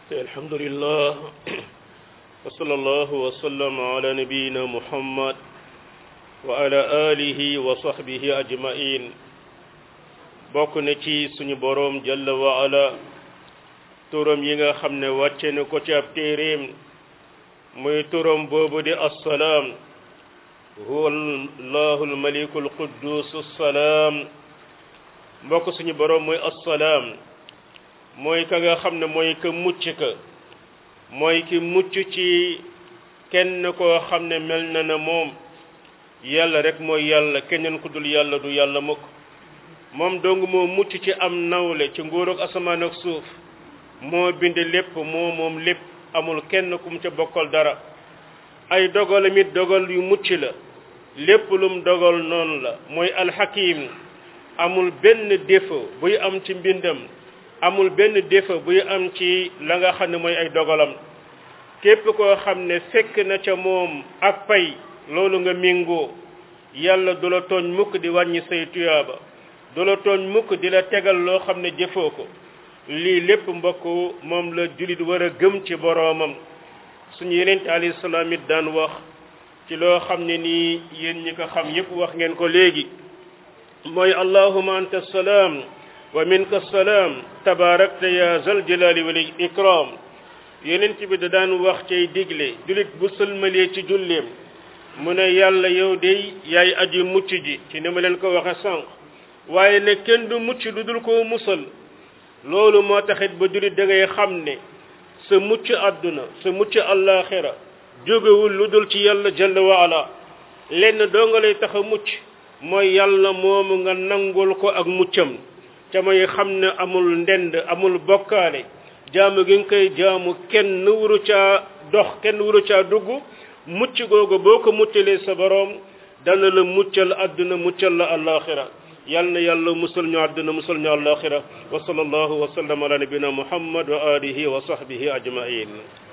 الحمد لله وصلى الله وسلم على نبينا محمد وعلى آله وصحبه أجمعين bokk na ci suñu boroom jalla wa ala turam yi nga xam ne wàcce na ko ci ab téeréem muy turam boobu di assalaam huwa allahu almaliku alquddus assalaam mbokk suñu boroom mooy assalaam mooy ka nga xam ne mooy ka mucc ka mooy ki mucc ci kenn koo xam ne mel na na moom yàlla rek mooy yàlla keneen ku dul yàlla du yàlla mukk moom dong moo mucc ci am nawle ci nguurug asamaan ak suuf moo bind lépp moo moom lépp amul kenn ku mu ca bokkal dara ay dogalam it dogal yu mucc la lépp lum dogal noonu la mooy alxakim amul benn défaut buy am ci mbindam amul benn défaut buy am ci la nga xam ne mooy ay dogalam képp koo xam ne fekk na ca moom ak pay loolu nga méngoo yàlla du la tooñ mukk di wàññi say tuyaaba du la tooñ mukk di la tegal loo xam ne jëfoo ko lii lépp mbokk moom la jullit war a gëm ci boroomam suñu yeneen alayhi salaam it daan wax ci loo xam ne nii yéen ñi ko xam yépp wax ngeen ko léegi mooy allahuma anta salaam wa minka salaam tabaarakta ya zal jalali wal ikram yenent bi da daan wax cay digle jullit bu sëlmalee ci julleem mu ne yàlla yow dey yaay aji mucc ji ci ni ma leen ko waxe sànq waaye ne kenn du mucc lu dul koo musal loolu moo taxit ba jullit da ngay xam ne sa mucc àdduna sa mucc àllaaxira jógewul lu dul ci yàlla jalla wa ala lenn doo nga lay tax a mucc mooy yàlla moomu nga nangul ko ak muccam ca may xam ne amul ndend amul bokkaale jaamu gi nga koy jaamu kenn wuru caa dox kenn wuru caa dugg mucc googu boo ko muccalee sa boroom dana la muccal àdduna muccal la àllaaxira yal na yàlla musal ñu àdduna musal ñu àllaaxira wa sallallahu wa sallam ala nabina muhammad wa alihi wa sahbihi ajmain